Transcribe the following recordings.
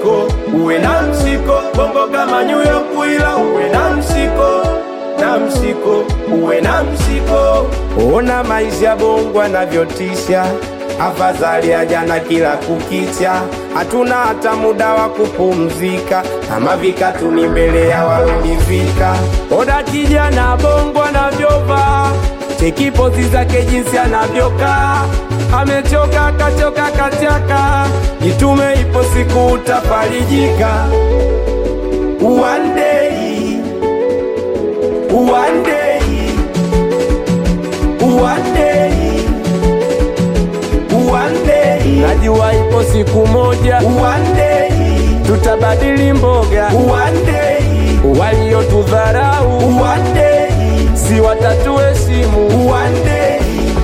msiko, uwe na msiko, bongo kama New York, ila uwe na msiko na msiko, uwe na msiko. Ona maisha bongo anavyotisha, afadhali ya jana kila kukicha, hatuna hata muda wa kupumzika, kama vikatu ni mbele ya walolivika. Ona kijana bongo anavyovaa, cheki pozi zake jinsi anavyokaa, amechoka kachoka kachaka, jitume, ipo siku utafarijika. One day, one day, one day, one day. Najua ipo siku moja, one day, tutabadili mboga, one day, waliotudharau, one day, si watatuheshimu, one day.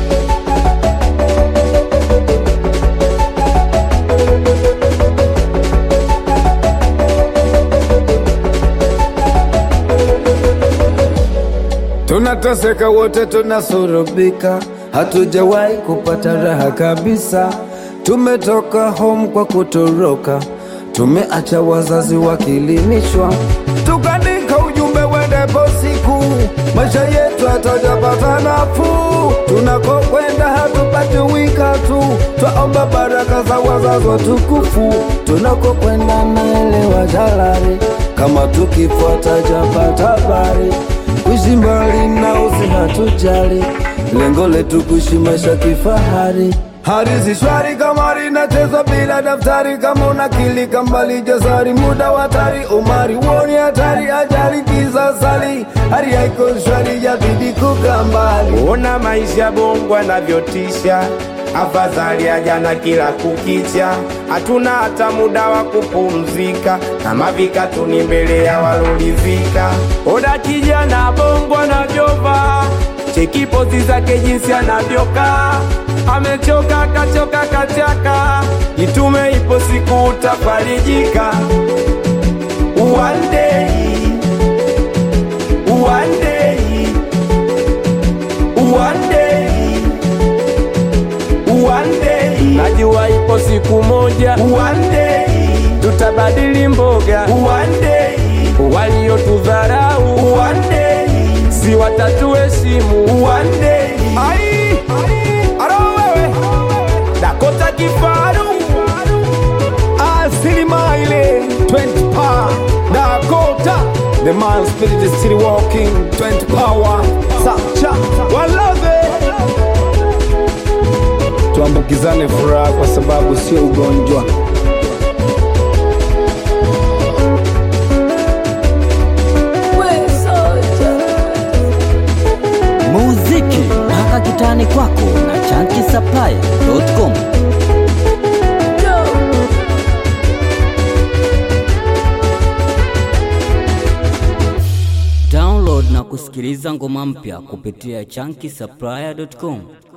Tunateseka wote, tunasurubika, hatujawahi kupata raha kabisa. Tumetoka home kwa kutoroka, tumeacha wazazi wakilimishwa, tukaandika ujumbe wendepo siku, maisha yetu hatajapata nafuu. Tunakokwenda hatupati wika tu, twaomba baraka za wazazi watukufu. Tunakokwenda naelewa jalari, kama tukifuata japata habari kuishi mbali na usi hatujali, lengo letu kuishi maisha kifahari. Hadithi shwari kama linachezwa bila daftari, kama unakilika mbali jasari, muda wa hatari, umari woni hatari, ajali kisasali, hali haiko shwari, yabidi kukaa mbali. Ona maisha bongo anavyotisha, afadhali ya jana kila kukicha, hatuna hata muda wa kupumzika, kama vikatu ni mbele ya walolivika. Ona kijana bongo anavyovaa, cheki pozi zake jinsi anavyokaa, amechoka kachoka kachaka, jitume, ipo siku utafarijika. One day, one day, one day, one day. Najua ipo siku moja, one day, tutabadili mboga, one day, waliotudharau, one day, si watatuheshimu, one day. Ai, aro wewe, Dakota Kifaru, Asilima ile 20 power Dakota The man spirit is still walking 20 power Sacha Walove Tuambukizane furaha kwa sababu sio ugonjwa muziki mpaka kitani kwako na chankisaplaya.com. Download na kusikiliza ngoma mpya kupitia chankisaplaya.com.